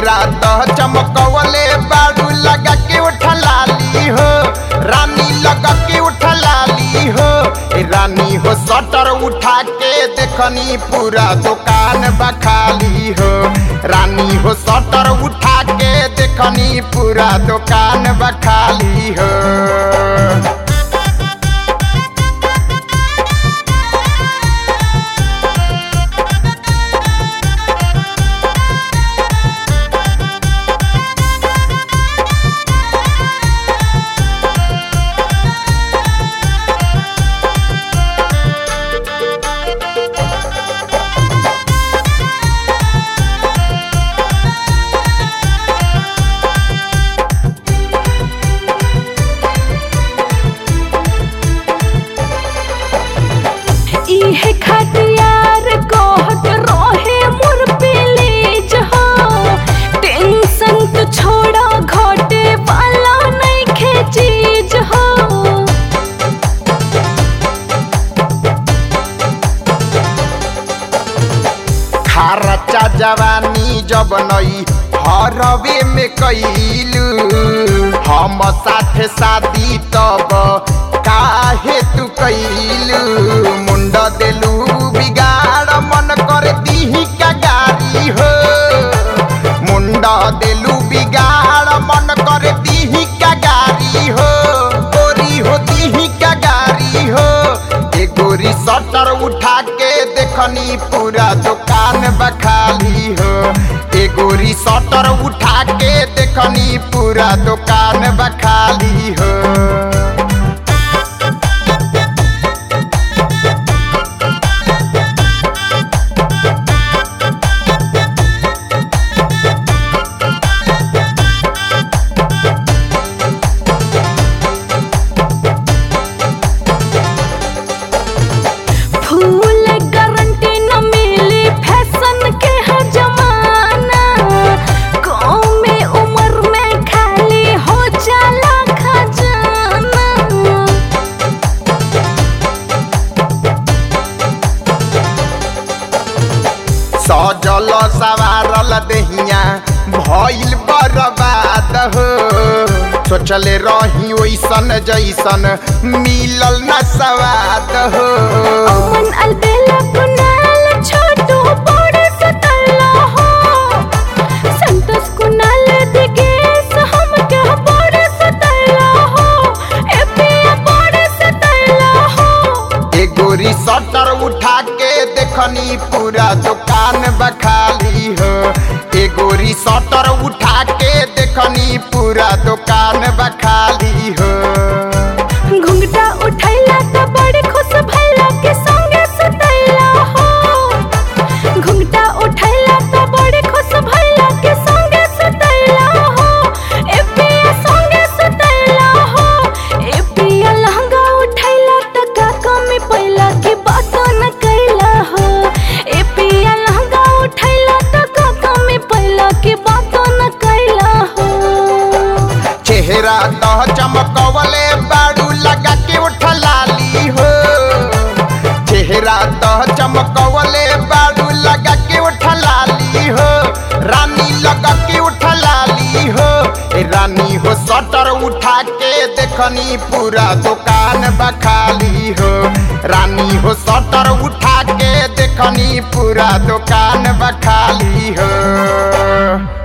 चेहरा तो चमकवले बाड़ू लगा के उठलाली हो रानी लगा के उठलाली हो ए रानी हो सटर उठा के देखनी पूरा दुकान बखाली हो रानी हो सटर उठा के देखनी पूरा दुकान बखाली हो इहे खटियार कहत रहे मोर पेलेज हो टेंशन तो छोड़ा घटे वाला नइखे चीज हो खारचा जवानी जब नई हरवे में कैलू हम साथे शादी तब काहे तू कैलू मुंड देलू बिगाड़ मन कर दीही का गारी हो मुंड देलू बिगाड़ मन कर दीही का गारी हो गोरी हो दीही का गारी हो ए गोरी सटर उठा के देखनी पूरा दुकान बखाली हो ए गोरी सटर उठा के देखनी पूरा दुकान बखाली हो फूल गारंटी न मिली फैशन के है जमाना गाँव में उम्र में खाली हो जाला खजाना सजल सवारल दहिया भइल बर्बाद हो सोचले रही ओइसन जैसन मिलल न सवाद हो अमन अलबेला कुनाल छोटू बड़े सतल्ला हो संतोष कुनाल दिगेश हम के बड़े सतल्ला हो एपिया बड़े सतल्ला हो ए गोरी सटर उठा के देखनी पूरा दुकान बखाली हो ए गोरी सटर उठा के देखनी पूरा दुकान बखाली हो घुंघटा उठैला त बड़े खुश भैला के संगे सुतैला हो घुंघटा उठैला त बड़े खुश भैला के संगे सुतैला हो ए पिया संगे सुतैला हो ए पिया लहंगा उठैला त का कमी पैला की बात न कैला हो ए पिया लहंगा उठैला त का कमी पैला की बात न कैला हो चेहरा तो चमकवले बाड़ू लगा के उठलाली हो चेहरा तो चमकवले बाड़ू लगा के उठलाली हो रानी लगा के उठलाली हो ए रानी हो सटर उठा के देखनी पूरा दुकान बखाली हो रानी हो सटर उठा के देखनी पूरा दुकान बखाली हो